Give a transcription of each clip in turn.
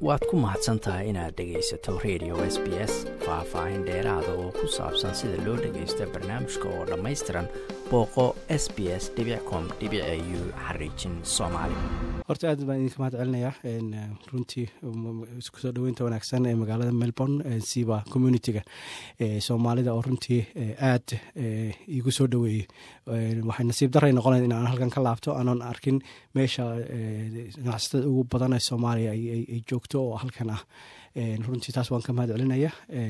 waad ku mahadsan tahay inaad dhegaysato radio s b s faah-faahin dheeraada oo ku saabsan sida loo dhagaysto barnaamijka oo dhammaystiran booqo s b s com u xariijin soomaali horta aad baan idinka mahad celinayaa runtii isku soo dhoweynta wanaagsan ee magaalada melbourne siba communitiga soomaalida oo runtii aad igu soo dhoweeyey waxay nasiib daray noqonayd in aan halkan ka laabto aanan arkin meesha ganacsatada ugu badan ee soomaaliya ay joogto oo halkan ah runtii taas waan ka mahad celinaya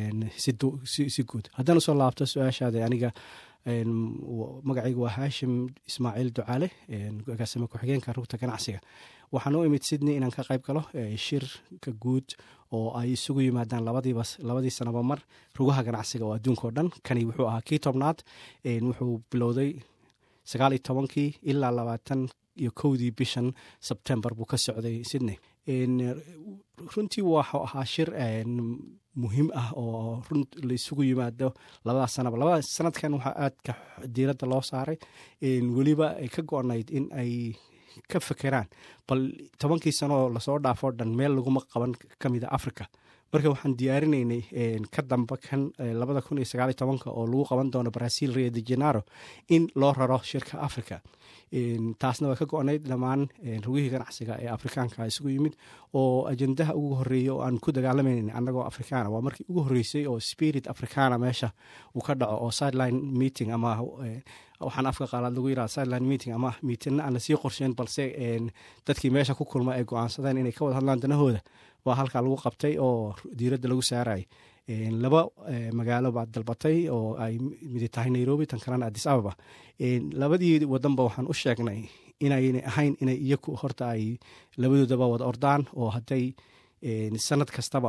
si guud haddaan usoo laabto su-aashaada aniga magacayga waa haashim ismaaciil ducaale agaasime ku-xigeenka rugta ganacsiga waxaan u imid sydney inaan ka qayb galo shirka guud oo ay isugu yimaadaan labadiiba labadii sanaba mar rugaha ganacsiga oo adduunka oo dhan kani wuxuu ahaa kii tobnaad wuxuu bilowday sagaal iyo tobankii ilaa labaatan iyo kowdii bishan sebtembar buu ka socday sydney runtii waxuu ahaa shir muhiim ah oo run laisugu yimaado labada sanaba labada sanadkan waxaa aadka diiradda loo saaray weliba ay ka go-nayd in ay ka fekeraan bal tobankii sanooo lasoo dhaafoo dhan meel laguma qaban ka mida africa marka waxaan diyaarinaynay ka damba kan labada kun iyo sagaaliyo tobanka oo lagu qaban doono brazil rio de genaro in loo raro shirka africa taasna waa ka go-nayd dhammaan rugihii ganacsiga ee afrikaanka isugu yimid oo ajendaha ugu horeeya oo aan ku dagaalamaynan annagoo afrikaana waa markii ugu horreysay oo spirit africana meesha uu ka dhaco oo sideline meeting ama waxaan afka qaalaad lagu yiraha sideline meeting ama miitinna aan lasii qorsheyn balse dadkii meesha ku kulma ay go-aansadeen inay ka wada hadlaan danahooda waa halkaa lagu qabtay oo diiradda lagu saarayay laba magaalo baad dalbatay oo ay midi tahay nairobi tan kalena adis ababa labadii wadanba waxaan u sheegnay inayna ahayn inay iyaku horta ay labadoodaba wada ordaan oo hadday sanad kastaba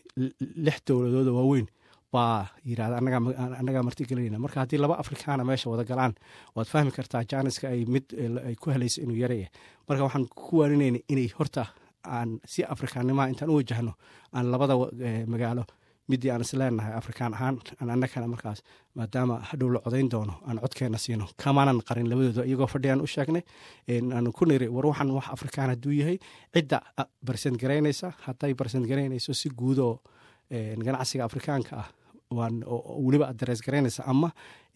lix dowladooda waaweyn baa yirahda annagaa martigelinayna marka haddii laba afrikaana meesha wada galaan waad fahmi kartaa jaaniska ay mid ay ku helayso inuu yaraya marka waxaan ku waaninayna inay horta aan si afrikaannimaha intaan u wajahno aan labada magaalo midii aan isleenahay afrikaan ahaan aan annagana markaas maadaama hadhow la codayn doono aan codkeena siino kamaanan qarin labadooda iyagoo fadhiyaan u sheegnay aan ku niri war waxaan wax afrikaan hadduu yahay cidda barsent garaynaysa hadday barsent garaynayso si guudoo ganacsiga afrikaanka ah waan weliba addarees garaynaysa ama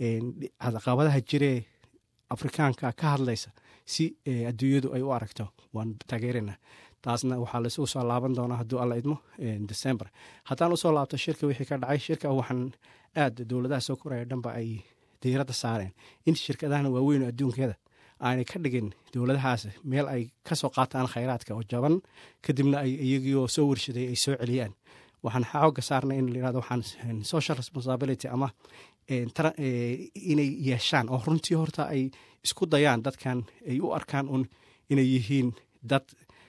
caqabadaha jiree afrikaanka ka hadlaysa si adduunyadu ay u aragto waan taageerana taasna waxaa laisugu soo laaban doonaa hadduu alla idmo december haddaan usoo laabto shirka wixii ka dhacay shirka waxaan aad dowladaha soo koraya dhanba ay diiradda saareen in shirkadahana waaweyn adduunkeeda aanay ka dhigin dowladahaas meel ay kasoo qaataan khayraadka oo jaban kadibna ay iyagiioo soo warshaday ay soo celiyaan waxaan xooga saarnay in layirahdo waxaan social responsibility ama inay yeeshaan oo runtii horta ay isku dayaan dadkan ay u arkaan un inay yihiin dad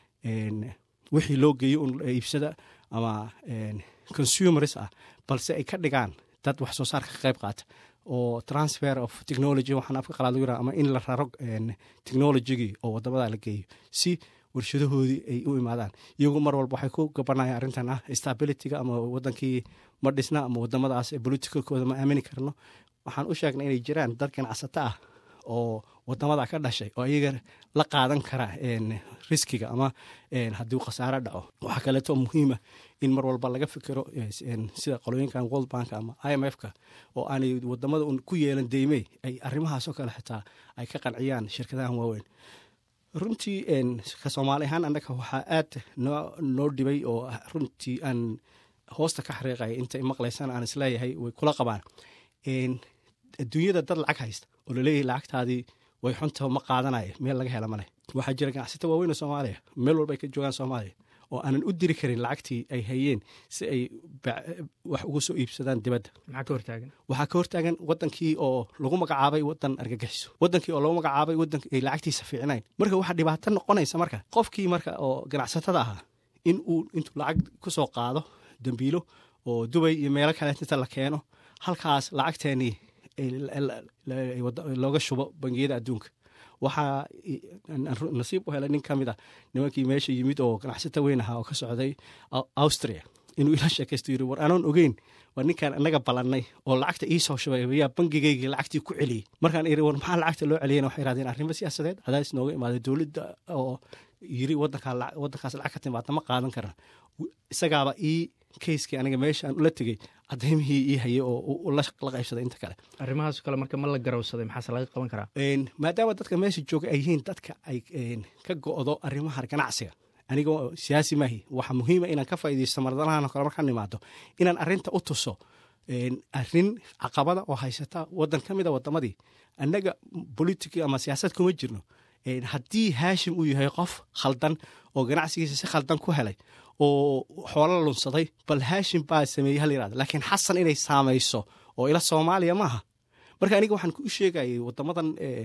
wixii loo geeyo un iibsada ama consumers ah balse ay ka dhigaan dad wax soo saarka ka qayb qaata oo transfer of technology waxaan afka qalaad lagu yiraha ama in la raro technologigii oo wadamada la geeyo si warshadahoodii ay u imaadaan iyagu mar walba waxay ku gabanayaan arrintan ah stabilityga ama wadankii ma dhisna ama wadamadaas politicalkooda ma aamini karno waxaan u sheegnay inay jiraan dad ganacsato ah oo wadamada ka dhashay oo iyaga la qaadan kara riskiga ama haddii khasaaro dhaco waxaa kaleeto muhiima in mar walba laga fikiro sida qolooyinkan world bank ama i m f-ka oo aanay wadamada un ku yeelan deymey ay arrimahaasoo kale xitaa ay ka qanciyaan shirkadahan waaweyn runtii ka soomaali ahaan annaga waxaa aad noo dhibay oo runtii aan hoosta ka xariiqaya intay maqlaysaan aan isleeyahay way kula qabaan adduunyada dad lacag haysta oo laleeyahay lacagtaadii way xunta ma qaadanaya meel laga hela maleh waxaa jira ganacsata waaweyn oo soomaaliya meel walba ay ka joogaan soomaaliya oo aanan u diri karin lacagtii ay hayeen si ay wax uga soo iibsadaan dibadda waxaa ka hortaagan wadankii oo lagu magacaabay wadan argagixiso wadankii oo lagu magacaabay wadan ay lacagtiisa fiicnayn marka waxaa dhibaato noqonaysa marka qofkii marka oo ganacsatada ahaa in uu intuu lacag kusoo qaado dambiilo oo dubay iyo meelo kale inta la keeno halkaas lacagteenii looga shubo bangiyada adduunka waxaa nasiib u helay nin ka mid a nimankii meesha yimid oo ganacsata weyn ahaa oo ka socday austria inuu ila sheekaysto yiri war anoon ogeyn waa ninkaan inaga ballannay oo lacagta iisoo shubay ayaa bangigaygii lacagtii ku celiyey markaan iri war maxaa lacagta loo celiyana waxay yirahdeen arrimo siyaasadeed cadaadis nooga imaaday dowladda oo yiri wadankaas lacag ka timaada ma qaadan karan isagaaba ii kayskii aniga meesha aan ula tegey cadaymihii ii hayay oo la qaybsaday inta kale arrimahaas kale marka ma la garowsaday maxaase laga qaban karaa maadaama dadka meesha jooga ay yihiin dadka ay ka go'do arrimaha ganacsiga aniga siyaasi maahi waxaa muhiima inaan ka faaidaysto mardalahan kale markaan imaado inaan arinta u tuso arin caqabada oo haysata wadan ka mida wadamadii annaga politic ama siyaasad kuma jirno haddii haashim uu yahay qof khaldan oo ganacsigiisa si khaldan ku helay oo xoolo lunsaday bal haashim baa sameeyey hal yirahdo laakiin xasan inay saamayso oo ila soomaaliya maaha marka aniga waxaan ku sheegayay wadamadan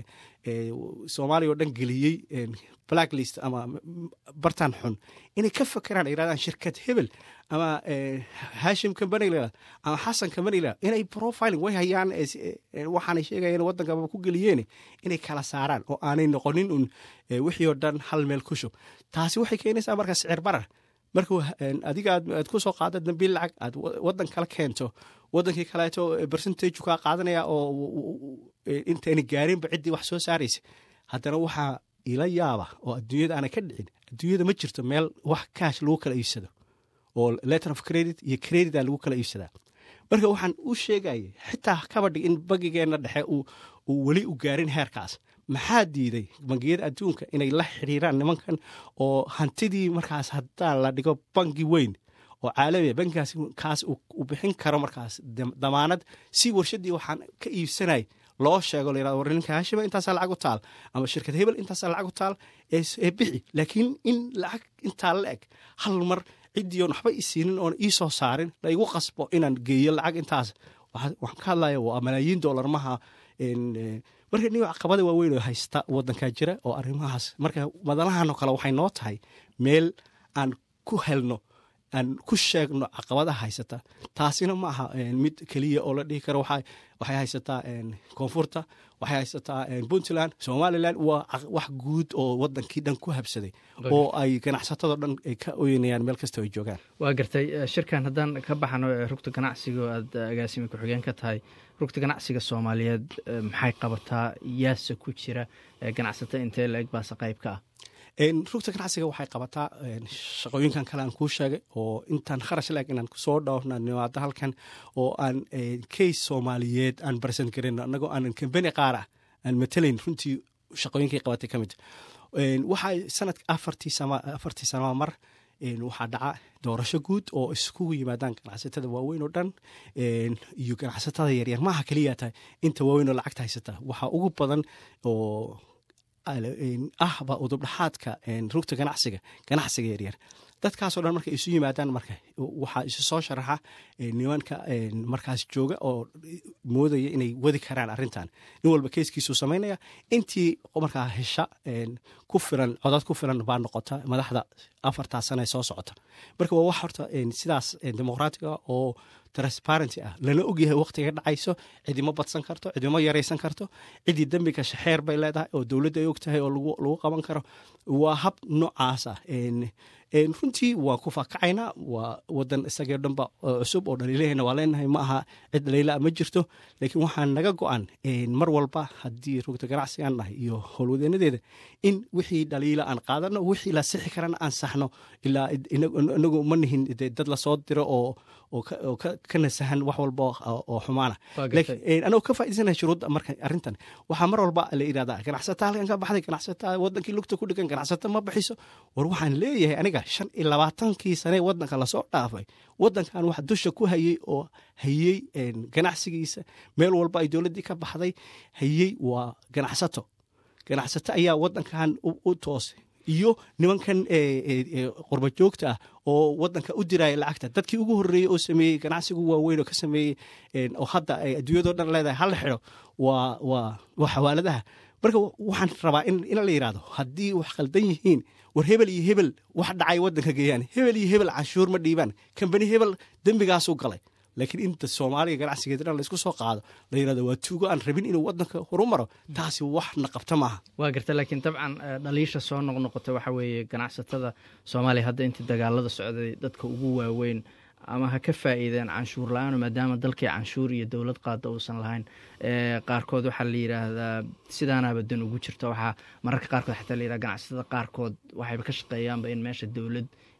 soomaaliya oo dhan geliyey blacklist ama bartan xun inay ka fakeraan yirahdaan shirkad hebel ama hashim company la ama xasan company la inay profiling way hayaan waxaanay sheegayeen waddankaba ku geliyeen inay kala saaraan oo aanay noqonin un wixii oo dhan hal meel ku shub taasi waxay keenaysaa marka sicir barar marka adiga aad ku soo qaado dambiil lacag aad wadan kala keento wadankii kaleeto bercentage kaa qaadanaya oo intayna gaarinba ciddii wax soo saaraysa haddana waxaa ila yaaba oo adduunyada aanay ka dhicin adduunyada ma jirto meel wax kaash lagu kala iibsado oo letter of credit iyo credita lagu kala iibsadaa marka waxaan u sheegayay xitaa kabadhig in bangigeenna dhexe uu weli u gaarin heerkaas maxaa diiday bangiyada adduunka inay la xiriiraan nimankan oo hantidii markaas hadaa la dhigo bangi weyn oo caalamiya bankigaas kaas uu bixin karo markaas damaanad si warshadii waxaan ka iibsanay loo sheego la yirahdo war ninka hashiba intaasaa lacag u taal ama shirkad hebel intaasaa lacag u taal ee bixi laakiin in lacag intaa la eg hal mar ciddii oon waxba isiinin oon ii soo saarin la igu qasbo inaan geeyo lacag intaas waxaan ka hadlaya waa malaayiin dollar maha marka niyo caqabada waaweyn oo haysta wadankaa jira oo arrimahaas marka madalahan oo kale waxay noo tahay meel aan ku helno aan ku sheegno caqabadaha haysata taasina ma aha mid keliya oo la dhihi karo waxay haysataa koonfurta waxay haysataa puntland somalilan waa wax guud oo wadankii dhan ku habsaday oo ay ganacsatado dhan ay ka oynayaan meel kasta ay joogaan waa gartay shirkan haddaan ka baxano rugta ganacsiga oo aad agaasimi ku-xigeen ka tahay rugta ganacsiga soomaaliyeed maxay qabataa yaase ku jira ganacsato intee la-eg baase qayb ka ah rugta ganacsiga waxay qabataa shaqooyinkan kale aan kuu sheegay oo intaan kharash laeg inaan soo dhowrna nimaado halkan oo aan case soomaaliyeed aan barsan karin annagoo aanan kambani qaar ah aan matalayn runtii shaqooyinkay qabatay ka mid waxaa sanadka afartii afartii sanaba mar waxaa dhaca doorasho guud oo iskugu yimaadaan ganacsatada waaweyn oo dhan iyo ganacsatada yaryar maaha keliya tahay inta waaweyn oo lacagta haysata waxaa ugu badan oo ahba udubdhaxaadka rugta ganacsiga ganacsiga yaryar dadkaasoo dhan markay isu yimaadaan marka waxaa isu soo sharaxa nimanka markaas jooga oo moodaya inay wadi karaan arrintan nin walba keyskiisuu samaynaya intii markaa hesha ku filan codad ku filan baa noqota madaxda afartaa sana ee soo socota marka waa wax horta sidaas dimuqraatiga oo transparency ah lana ogyahay waqtiga dhacayso cidima badsan karto cidima yaraysan karto ciddii dembiga shaxeer bay leedahay oo dowladda ay og tahay oo lagu qaban karo waa hab noocaas ah runtii waan ku faakacaynaa waa wadan isagao dhanba cusub oo dhaliilaheyna waa leenahay ma aha cid dhaliilaa ma jirto laakiin waxaa naga go-an mar walba haddii rugta ganacsigaan nahay iyo howlwadeenadeeda in wixii dhaliila aan qaadano wixii la sixi karana aan saxno ilaa inagu ma nihin dad lasoo diro oo ka nasahan wax walba oo xumaana anagoo ka faaidaysanaya shuruudda marka arrintan waxaa mar walba la yidhahdaa ganacsata halkan ka baxday ganacsata wadankii lugta ku dhigan ganacsata ma bixiso war waxaan leeyahay aniga shan iyo labaatankii sane wadanka lasoo dhaafay wadankan wax dusha ku hayey oo hayey ganacsigiisa meel walba ay dowladdii ka baxday hayey waa ganacsato ganacsato ayaa wadankan u toosay iyo nimankan qurba joogta ah oo wadanka u diraya lacagta dadkii ugu horeeyey oo sameeyey ganacsigu waaweyn oo ka sameeyey oo hadda ay adduunyado dhan leedahay hala xidho waa waa waa xawaaladaha marka waxaan rabaa in la yidhahdo haddii wax khaldan yihiin war hebel iyo hebel wax dhacay wadanka geeyaan hebel iyo hebel canshuur ma dhiibaan kambani hebel dembigaasuu galay laakiin inta soomaaliga ganacsigeeda dhan laysku soo qaado la yirahdo waa tuugo aan rabin inuu wadanka horu maro taasi waxna qabta maaha waa garta laakiin dabcan dhaliisha soo noqnoqota waxa weeye ganacsatada soomaaliya hadda intii dagaalada socday dadka ugu waaweyn ama ha ka faa'iideen canshuur la-aano maadaama dalkii canshuur iyo dowlad qaada uusan lahayn qaarkood waxaa la yidhaahdaa sidaanaaba dan ugu jirta waxaa mararka qaarkood xataa la yidhahda ganacsatada qaarkood waxayba ka shaqeeyaanba in meesha dowlad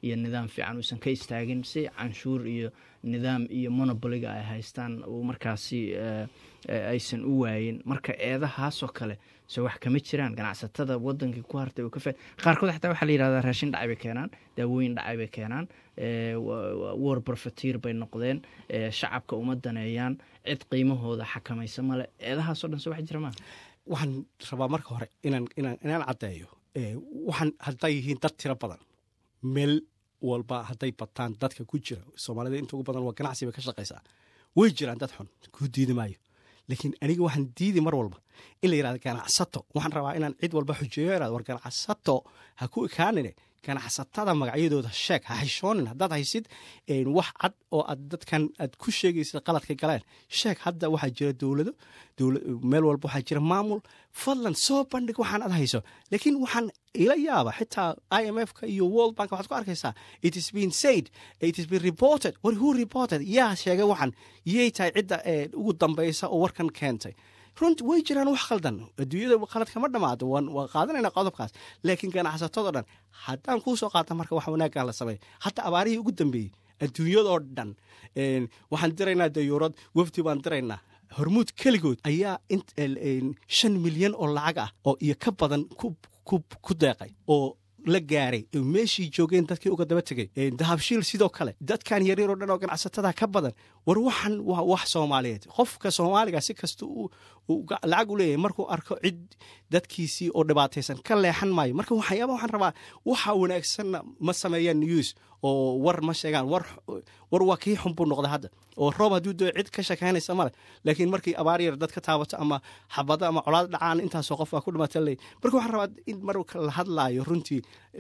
iyo nidaam fiican uusan ka istaagin si canshuur iyo nidaam iyo monopoliga ay haystaan uu markaasi aysan u waayin marka eedahaasoo kale se wax kama jiraan ganacsatada wadankii ku hartay ka qaarkood xataa waxaa la yihahdaa raashin dhacay bay keenaan daawooyin dhacay bay keenaan war profetiir bay noqdeen shacabka uma daneeyaan cid qiimahooda xakamaysa male eedahaasoo dhan se wax jira maa waxaan rabaa marka hore inaan inaan inaan caddeeyo waxaan hadday yihiin dad tiro badan meel walba hadday bataan dadka ku jira soomaalida inta ugu badan waa ganacsi bay ka shaqaysaa way jiraan dad xun kuu diidi maayo laakiin aniga waxaan diidi mar walba in la yihahdo ganacsato waxaan rabaa inaan cid walba xujeeyo irado war ganacsato ha ku ekaanine ganacsatada magacyadooda sheeg ha xishoonin haddaad haysid wax cad oo aad dadkan aad ku sheegaysid qaladka galeen sheeg hadda waxaa jira dowlado meel walba waxaa jira maamul fadlan soo bandhig waxaan ad hayso laakiin waxaan ila yaaba xitaa i m f ka iyo world bank waxaad ku arkaysaa it is been said it is been reported war who reported yaa sheegay waxan yay tahay cidda ugu dambaysa oo warkan keentay runt way jiraan wax khaldan adduunyada khalad kama dhamaado waan qaadanayna qodobkaas laakiin ganacsatado dhan haddaan kuu soo qaata marka wax wanaaggan la sameeya hadda abaarihii ugu dambeeyey adduunyadoo dhan waxaan diraynaa dayuurad wafdi baan diraynaa hormuud keligood ayaa shan milyan oo lacag ah oo iyo ka badan ku deeqay oo la gaaray meeshii joogeen dadkii uga daba tegay dahabshiil sidoo kale dadkan yaryar oo dhan oo ganacsatada ka badan war waxan waa wax soomaaliyeed qofka soomaaliga si kasta lacag u leeyahay markuu arko cid dadkiisii oo dhibaataysan ka leexan maayo marka waxyaaba waxaan rabaa waxa wanaagsanna ma sameeyaan news oo war ma sheegaan war waa kii xun buu noqda hadda oo roob hadduu doo cid ka shakaynaysa male laakiin markii abaar yar dad ka taabato ama xabado ama colaad dhacaan intaasoo qof baa ku dhimata ley marka waxaan rabaa in marka la hadlaayo runtii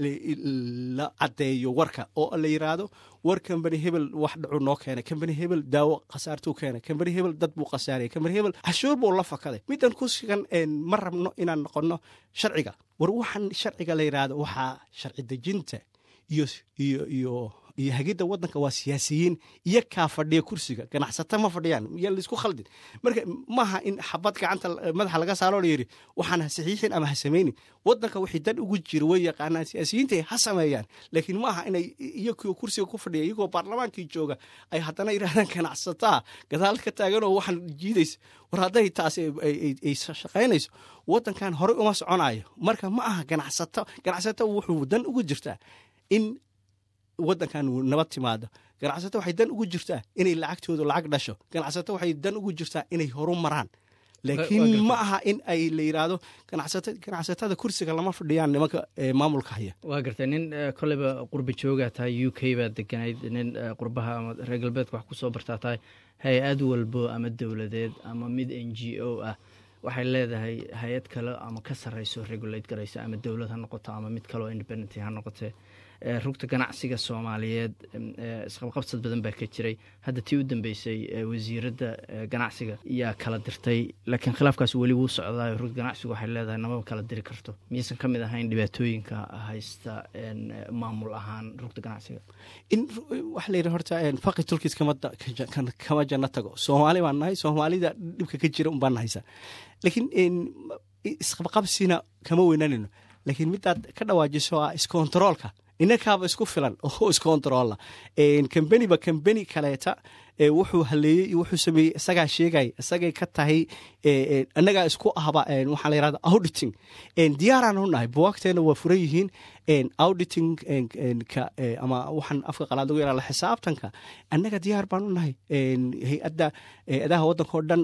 la caddeeyo warka oo la yiraahdo war kambani hebel wax dhacu noo keenay kambani hebel daawo khasaartuu keenay kambani hebel dad buu khasaariyay kambani hebel cashuur buu la fakaday middan ku sugan ma rabno inaan noqonno sharciga war waxaan sharciga la yiraahdo waxaa sharci dejinta iyo iyo iyo iyo hagidda waddanka waa siyaasiyiin iyo kaa fadhiya kursiga ganacsato ma fadhiyaan iyo laisku khaldin marka maaha in xabad gacanta madaxa laga saaroo la yidhi waxaan ha saxiixin ama ha samaynin waddanka wixii dan ugu jira way yaqaanaan siyaasiyiinta ha sameeyaan laakiin maaha inay iyagoo kursiga ku fadhiya iyagoo baarlamaankii jooga ay haddana yidhahdaan ganacsataa gadaal ka taaganoo waxaan jiidaysa war hadday taas ay shaqaynayso waddankan horey uma soconayo marka ma aha ganacsato ganacsato wuxuu dan ugu jirtaa in waddankan nabad timaado ganacsato waxay dan ugu jirtaa inay lacagtoodu lacag dhasho ganacsato waxay dan ugu jirtaa inay horu maraan laakiin ma aha in ay la yidhaahdo ganacsatada kursiga lama fadhiyaan nimanka maamulka haya waa gartay nin koleyba qurbi joogaa tahay u k baad deganayd nin qurbaha ama reer galbeedka wax kusoo bartaa tahay hay-ad walbo ama dowladeed ama mid n g o ah waxay leedahay hay-ad kale ama ka sarreyso regulate garaysa ama dowlad ha noqoto ama mid kaleoo independent ha noqotee rugta ganacsiga soomaaliyeed isqabqabsad badan baa ka jiray hadda tii u dambeysay wasiiradda ganacsiga yaa kala dirtay laakiin khilaafkaas weli wuu socdaayo rugta ganacsigu waxay leedahay namaba kala diri karto miyaysan ka mid ahayn dhibaatooyinka haysta maamul ahaan rugta ganacsiga in waxa la yidhi horta faqi tulkiis kama janno tago soomaali baan nahay soomaalida dhibka ka jira un baan nahaysa laakiin isqabqabsina kama weynanayno laakiin midaad ka dhawaajiso ah iskontaroolka inakaaba isku filan oo iskontaroolla kambeniba kambeni kaleeta wuxuu haleeyey iyo wuxuu sameeyey isagaa sheegay isagay ka tahay annagaa isku ahba waxaa la yirahda auditing diyaaraan u nahay buwaagteena waa furan yihiin auditing ka ama waxaan afka qalaad lagu yaraha xisaabtanka annaga diyaar baan u nahay hay-adda hay-adaha waddanka oo dhan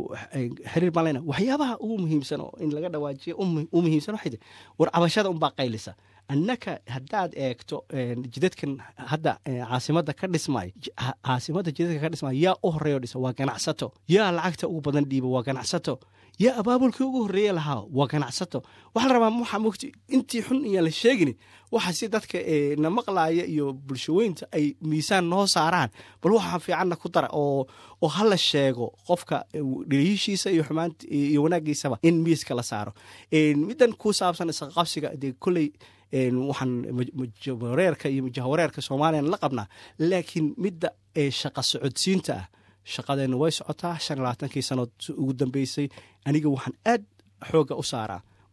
xiriir baan leyna waxyaabaha ugu muhiimsan oo in laga dhawaajiya u muhiimsan waxay war cabashada unbaa qaylisa annaka haddaad eegto jidadkan hadda caasimadda ka dhismay caasimadda jidadka ka dhismay yaa u horreeyo dhisa waa ganacsato yaa lacagta ugu badan dhiiba waa ganacsato yaa abaabulkii ugu horreeye lahaa waa ganacsato waxaa la rabaa waxaa mogti intii xun iyaan la sheegini waxa si dadka na maqlaaya iyo bulshaweynta ay miisaan noo saaraan bal waxaa fiicanna ku dara oo oo hala sheego qofka dhaliishiisa iyo xumaant iyo wanaagiisaba in miiska la saaro middan ku saabsan isqaqabsiga dee kolley waxaan majawareerka iyo majahawareerka soomaliyan la qabnaa laakiin midda shaqa socodsiinta ah shaqadeenna way socotaa shan labaatankii sanood ugu dambeysay aniga waxaan aad xoogga u saaraa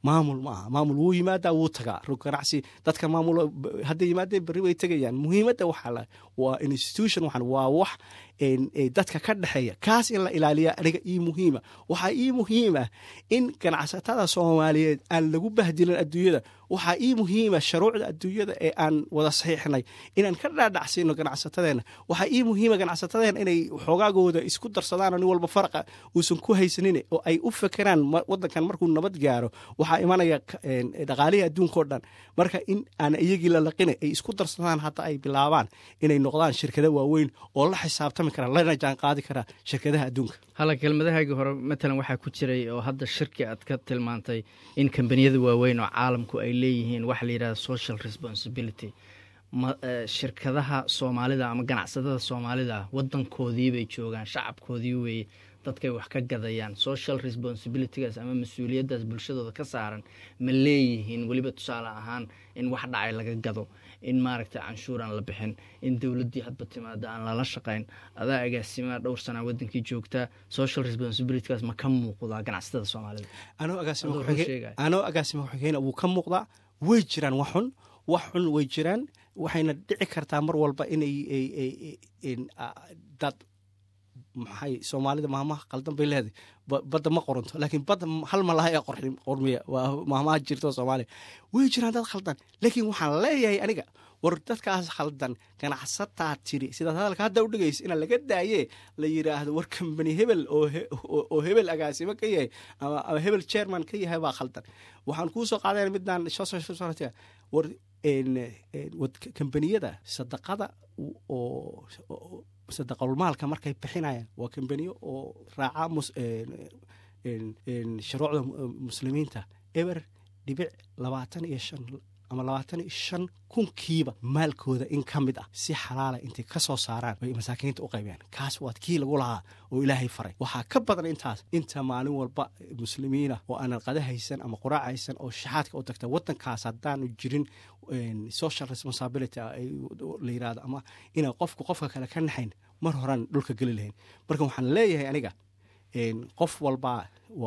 maamul ma aha maamul wuu yimaadaa wuu tagaa rug ganacsi dadka maamul hadday yimaadeen berri way tegayaan muhiimadda waxaa waa institution waxan waa wax dadka ka dhexeeya kaas in la ilaaliya aniga ii muhiima waxaa ii muhiima in ganacsatada soomaaliyeed aan lagu bahdilin adduunyada waxaa ii muhiima sharuucda adduunyada ee aan wada saxiixnay inaan ka dhaadhacsino ganacsatadeenna waxaa ii muhiima ganacsatadeena inay xoogaagooda isku darsadaan nin walba faraqa uusan ku haysanin oo ay u fekeraan wadankan markuu nabad gaaro waxaa imanaya dhaqaalihii adduunka o dhan marka in aan iyagii la laqina ay isku darsadaan hadda ay bilaabaan inay noqdaan shirkado waaweyn oo la xisaabtami kara lana jaan qaadi karaa shirkadaha adduunka hala kelmadahaagii hore matalan waxaa ku jiray oo hadda shirki aad ka tilmaantay in kambaniyada waaweyn oo caalamku ay leeyihiin waxa la yidhahda social responsibility shirkadaha soomaalida ama ganacsatada soomaalida wadankoodii bay joogaan shacabkoodii weeye dadkay wax ka gadayaan social responsibilitygaas ama mas-uuliyaddaas bulshadooda ka saaran ma leeyihiin weliba tusaale ahaan in wax dhacay laga gado in maaragtay canshuur aan la bixin in dowladdii hadba timaada aan lala shaqayn adaa agaasimaa dhowr sanaa wadankii joogtaa social responsibilitygaas ma ka muuqdaa ganacsatada soomaalida anoo agaasima ku-xigeyna wuu ka muuqdaa way jiraan wax xun wax xun way jiraan waxayna dhici kartaa mar walba inay dad maxay soomaalida maahmaha qaldan bay leedahay badda ma qoranto laakiin badda hal malaha ee qormiya waa maahmaha jirto soomaaliya way jiraan dad khaldan laakiin waxaan leeyahay aniga war dadkaas khaldan ganacsataa tiri sidaad hadalka hadda u dhegaysa inaa laga daaye la yidhaahdo war kambani hebel oo hebel agaasimo ka yahay ama hebel chairman ka yahay baa khaldan waxaan kuu soo qaadana midaan war kambaniyada sadaqada oo sadaqalmaalka markay bixinayaan waa kambaniyo oo raaca shuruucda muslimiinta eber dhibic labaatan iyo shan ama labaatan iyo shan kunkiiba maalkooda in ka mid ah si xalaala intay ka soo saaraan bay masaakiinta u qaybeen kaas waad kii lagu lahaa oo ilaahay faray waxaa ka badan intaas inta maalin walba muslimiina oo aanan qada haysan ama quraac haysan oo shaxaadka u tagta wadankaas haddaanu jirin social responsibility la yirahdo ama inaa qofku qofka kale ka naxayn mar horaan dhulka geli lahayn marka waxaan leeyahay aniga qof walbaa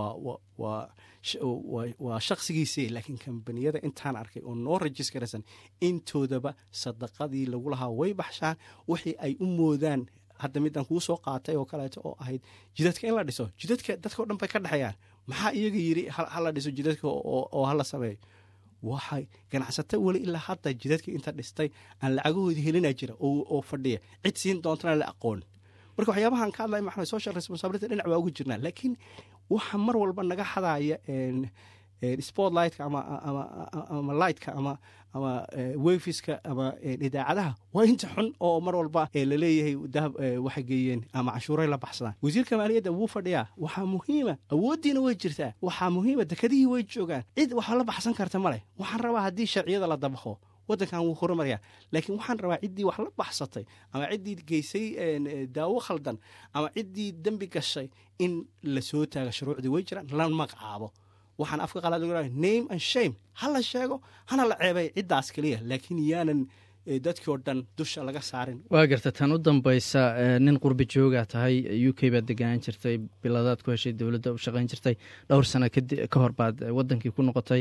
waa shaksigiisii laakiin kambaniyada intaan arkay oo noo rajiskaraysan intoodaba sadaqadii lagu lahaa way baxshaan wixii ay u moodaan hadda midaan kuu soo qaatay oo kaleeto oo ahayd jidadka in la dhiso jidadka dadka o dhan bay ka dhexeeyaan maxaa iyaga yiri hala dhiso jidadka oo hala sameeyo waxay ganacsato weli ilaa hadda jidadka inta dhistay aan lacagahoodii helina jira oo fadhiya cid siin doontana la aqoon marka waxyaabahaan ka hadlay maxaa social responsibility dhinac baa ugu jirnaa laakiin waxa mar walba naga xadaaya sportlightka ama ama lightka ama ama wefiska ama idaacadaha waa inta xun oo mar walba laleeyahay dahab waxay geeyeen ama cashuuray la baxsadaan wasiirka maaliyadda wuu fadhiyaa waxaa muhiima awooddiina way jirtaa waxaa muhiima dekadihii way joogaan cid waxa la baxsan karta ma leh waxaan rabaa haddii sharciyada la dabaqo wadankan wuu horumaryaa laakiin waxaan rabaa ciddii wax la baxsatay ama ciddii geysay daawo khaldan ama ciddii dembi gashay in la soo taaga shuruucdii way jiraan la magacaabo waxaan afka qalaad lagu name and shame ha la sheego hana la ceebay ciddaas keliya laakiin yaanan dadkii oo dhan dusha laga saarin waa garta tan u dambaysa nin qurbi joogaa tahay u k baad deganaan jirtay biladaad ku heshay dowladda u shaqayn jirtay dhowr sano ka hor baad wadankii ku noqotay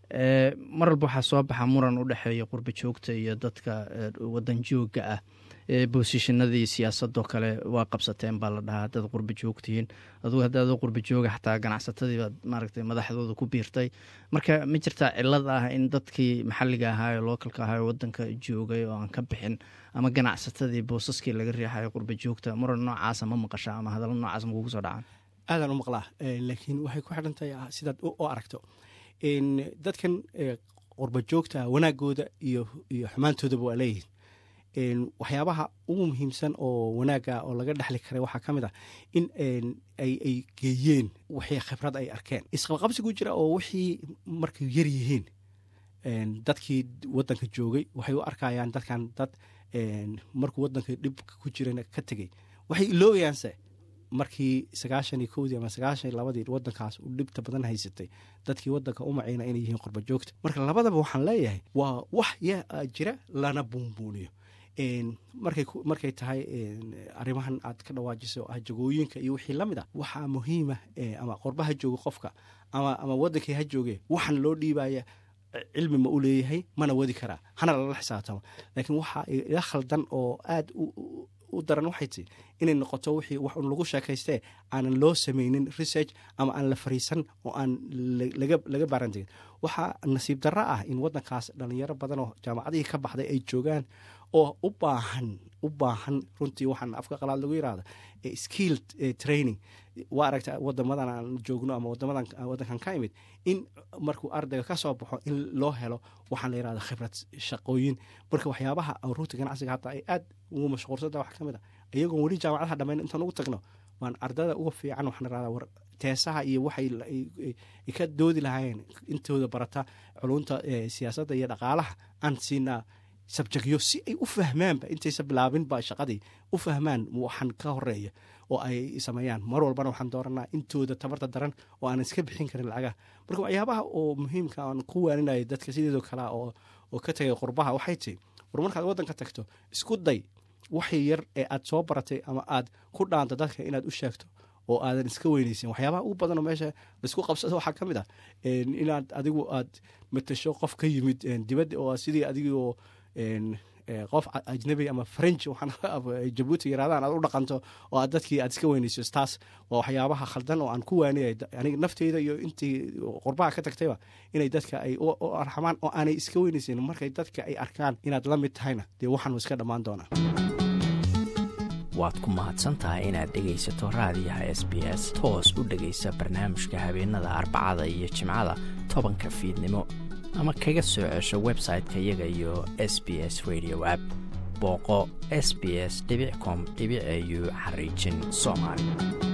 mar walba waxaa soo baxa muran u dhexeeya qurbi joogta iyo dadka wadan jooga ah boosishinadii siyaasadoo kale waa qabsateen baa la dhahaa haddaad qurbi joogtihiin adugu haddaadoo qurbi jooga xataa ganacsatadii baad maaragtay madaxdooda ku biirtay marka ma jirtaa cilad ah in dadkii maxalliga ahaa ee lookalka ahaa ee wadanka joogay oo aan ka bixin ama ganacsatadii boosaskii laga riixayo qurbi joogta muran noocaasa ma maqasha ama hadalla noocaas ma kugu soo dhacaan aadaan u maqlaa laakiin waxay ku xidhan tahay sidaad u aragto dadkan qurba joogta wanaagooda iyo iyo xumaantoodaba waa leeyihin waxyaabaha ugu muhiimsan oo wanaaga oo laga dhexli karay waxaa ka mid ah in ay geeyeen wixii khibrad ay arkeen isqabqabsigu jira oo wixii markay yar yihiin dadkii wadanka joogay waxay u arkayaan dadkan dad markuu wadanka dhib ku jirana ka tegey waxay iloobayaanse markii sagaashan iyo kowdii ama sagaashan iyo labadii wadankaas uu dhibta badan haysatay dadkii wadanka u macayna inay yihiin qurba joogta marka labadaba waxaan leeyahay waa wax yaa jira lana buunbuuniyo markay tahay arrimahan aad ka dhawaajiso ah jagooyinka iyo wixii la mid a waxaa muhiima ama qorbaha jooga qofka ama ama waddankii ha jooge waxaan loo dhiibaya cilmi ma u leeyahay mana wadi karaa hana lala xisaabtamo laakiin waxaa ila khaldan oo aada u daran waxay ti inay noqoto wixii wax un lagu sheekaystee aanan loo samaynin research ama aan la fariisan oo aan laga baarantegin waxaa nasiib darro ah in waddankaas dhalinyaro badan oo jaamacadihii ka baxday ay joogaan oo u baahan u baahan runtii waxaan afka qalaad lagu yirahda skill training waa aragta wadamadan aan joogno ama wadamadan waddankan ka imid in markuu ardayga ka soo baxo in loo helo waxaan la yirahda khibrad shaqooyin marka waxyaabaha runta ganacsiga hadda ay aad ugu mashquulsanta wax ka mid a iyagoon weli jaamacadaha dhammayn intaan ugu tagno waan ardada uga fiican waxaan irahdaa war teesaha iyo waxay ka doodi lahaayeen intooda barata culunta siyaasadda iyo dhaqaalaha aan siinaa sabjegyo si ay u fahmaanba intaysa bilaabinba shaqadii u fahmaan waxaan ka horeeya oo ay sameeyaan mar walbana waxaan dooranaa intooda tabarta daran oo aan iska bixin karin lacagaha marka waxyaabaha oo muhiimka aan ku waaninaya dadka sideedoo kale oo ka tagay qurbaha waxay tii war markaad waddanka tagto isku day waxii yar ee aad soo baratay ama aad ku dhaanto dadka inaad u sheegto oo aadan iska weynaysin waxyaabaha ugu badanoo meesha laisku qabsado waxaa ka mid ah inaad adigu aad matasho qof ka yimid dibadda oo sidii adigoo qof ajnabi ama french jabuuti yaraadaan aad u dhaqanto oo aad dadkii aad iska weynayso taas waa waxyaabaha khaldan oo aan ku waaniyay aniga nafteyda iyo intii qurbaha ka tagtayba inay dadka ay u arxamaan oo aanay iska weynaysin markay dadka ay arkaan inaad la mid tahayna dee waxaan iska dhammaan doonaa waad ku mahadsantahay inaad dhegaysato raadiyaha s b s toos u dhegaysa barnaamijka habeenada arbacada iyo jimcada tobanka fiidnimo ama kaga soo cesho website-ka iyaga iyo s b s radio app booqo s b s com au xariijin soomaali